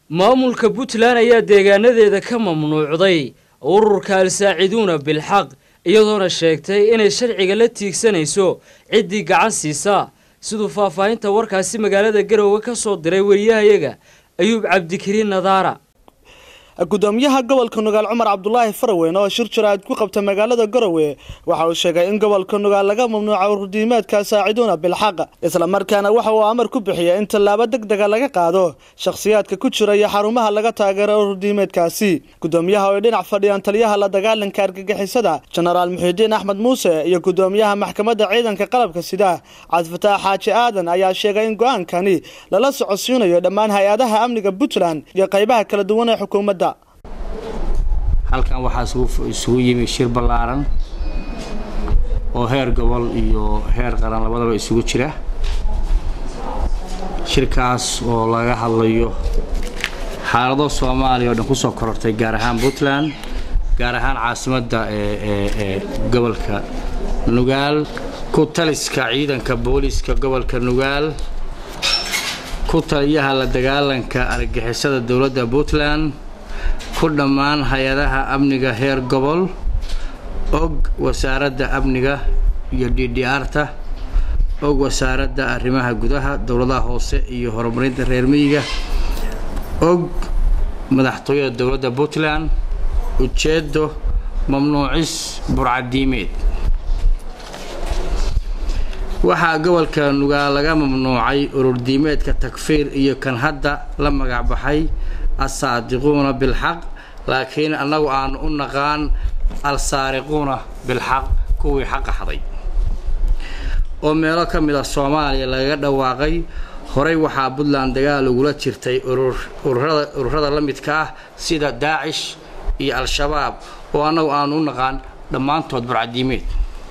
maamulka puntland ayaa deegaanadeeda ka mamnuucday ururka al-saaciduuna bilxaq iyadoona sheegtay inay sharciga la tiigsanayso ciddii gacan siisa siduu faahfaahinta warkaasi magaalada garowe ka soo diray wariyahayaga ayuub cabdikariin nadaara gudoomiyaha gobolka nugaal cumar cabdulaahi faraweyn oo shir jaraa'id ku qabta magaalada garowe waxa uu sheegay in gobolka nugaal laga mamnuuca ururdiimeedka saaciduuna bilxaq islamarkaana waxa uu amar ku bixiyay in tallaabo deg dega laga qaado shakhsiyaadka ku jira iyo xarumaha laga taageero ururdiimeedkaasi gudoomiyaha oo ay dhinac fadhiyaan taliyaha la dagaalanka argagixisada jenaraal muxiidiin axmed muuse iyo gudoomiyaha maxkamadda ciidanka qalabka sida cabdifataax xaaji aadan ayaa sheegay in go-aankani lala socodsiinayo dhammaan hay-adaha amniga puntland iyo qaybaha kala duwan ee xukuumadda halkan waxaa isugu yimi shir ballaaran oo heer gobol iyo heer qaran labadaba isugu jira shirkaas oo laga hadlayo xaalado soomaaliya oo dhan ku soo korortay gaar ahaan puntland gaar ahaan caasimadda ee gobolka nugaal ku taliska ciidanka booliiska gobolka nugaal ku taliyaha la dagaalanka argagixisada dowladda puntland ku dhammaan hay-adaha amniga heer gobol og wasaaradda amniga iyo d d r-ta og wasaaradda arrimaha gudaha dowladaha hoose iyo horumarinta reer miyiga og madaxtooyada dowladda puntland ujeeddo mamnuucis burcadiimeed waxaa gobolka nugaal laga mamnuucay ururdiimeedka takfiir iyo kan hadda la magacbaxay assaadiquuna bilxaq laakiin annagu aanu u naqaan alsaariquuna bilxaq kuwii xaqa xaday oo meelo ka mid a soomaaliya lagaga dhawaaqay horey waxaa puntland dagaal ugula jirtay ururada la midka ah sida daacish iyo al-shabaab oo annagu aanu u naqaan dhammaantood burcadiimeed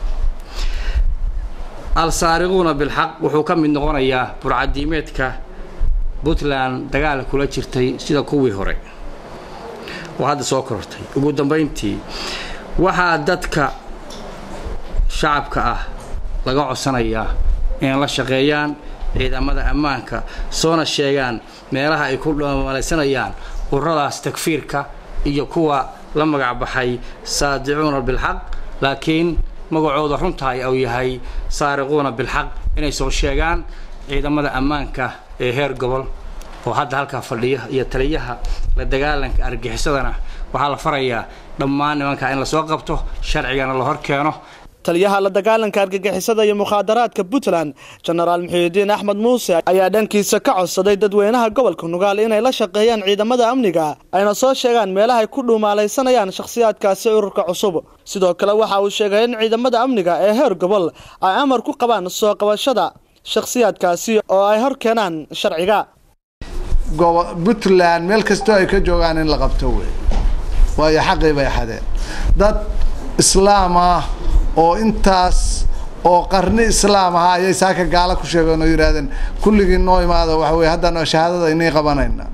al-saariquuna bilxaq wuxuu ka mid noqonayaa burcadiimeedka puntland dagaal kula jirtay sida kuwii hore oo hadda soo korortay ugu dambayntii waxaa dadka shacabka ah laga codsanayaa inay la shaqeeyaan ciidamada ammaanka soona sheegaan meelaha ay ku malaysanayaan ururadaas takfiirka iyo kuwa la magacbaxay saadicuuna bilxaq laakiin magacooda runtahay uu yahay saariquuna bilxaq inay soo sheegaan ciidamada ammaanka ee heer gobol oo hadda halkaa fadhiya iyo taliyaha la dagaalanka argixisadana waxaa la farayaa dhammaan nimankaa in lasoo qabto sharcigana la hor keeno taliyaha la dagaalanka argagixisada iyo mukhaadaraadka puntland jenaraal muxiidiin axmed muuse ayaa dhankiisa ka codsaday dadweynaha gobolka nugaal inay la shaqeeyaan ciidamada amniga ayna soo sheegaan meelahay ku dhuumaalaysanayaan shakhsiyaadkaasi ururka cusub sidoo kale waxa uu sheegay in ciidamada amniga ee heer gobol ay amar ku qabaan soo qabashada shakhsiyaadkaasi oo ay hor keenaan sharciga puntland meel kastoo ay ka joogaan in la qabto wey waayo xaqii bay xadeen dad islaam ah oo intaas oo qarni islaam ahaa ayay saaka gaala ku sheegeen oo yidhaahdeen kulligii noo imaada waxa weye haddaan shahaadada inii qabanayna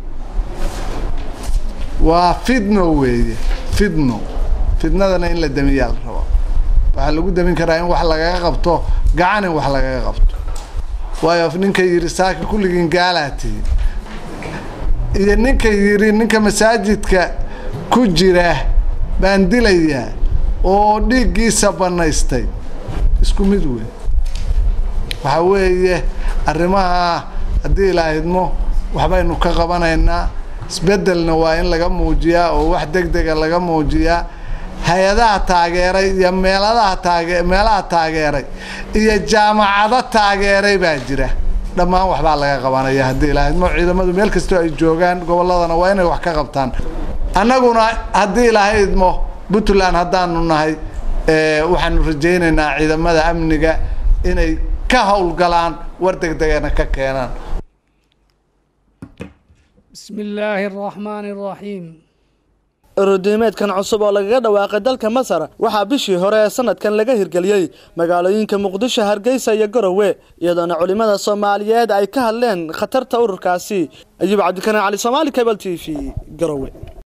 waa fidno weeye fidno fidnadana in la damiyaa la rabo waxaa lagu damin karaa in wax lagaga qabto gacan in wax lagaga qabto waayo ninka yidhi saaka kulligiin gaalaa tihi iyo ninka yidhi ninka masaajidka ku jira baan dilayaa oo dhiiggiisa banaystay isku mid wey waxaa weeye arrimaha haddii ilaahidmo waxbaynu ka qabanaynaa isbeddelna waa in laga muujiyaa oo wax deg dega laga muujiyaa hay-adaha taageeray iyo meeladaha taage meelaha taageeray iyo jaamacado taageeray baa jira dhammaan waxbaa laga qabanaya haddii ilaahidmo ciidamadu meel kastoo ay joogaan gobolladana waa inay wax ka qabtaan annaguna haddii ilaahidmo puntland haddaanu nahay waxaanu rajaynaynaa ciidamada amniga inay ka howlgalaan war deg degana ka keenaan bismi illaahi araxmaani araxiim ururdiimeedkan cusub oo lagaga dhawaaqay dalka masar waxaa bishii hore ee sanadkan laga hirgeliyey magaalooyinka muqdisho hargeysa iyo garowe iyadoona culimmada soomaaliyeed ay ka hadleen khatarta ururkaasi ayuub cabdikariin cali soomaali cable t v garowe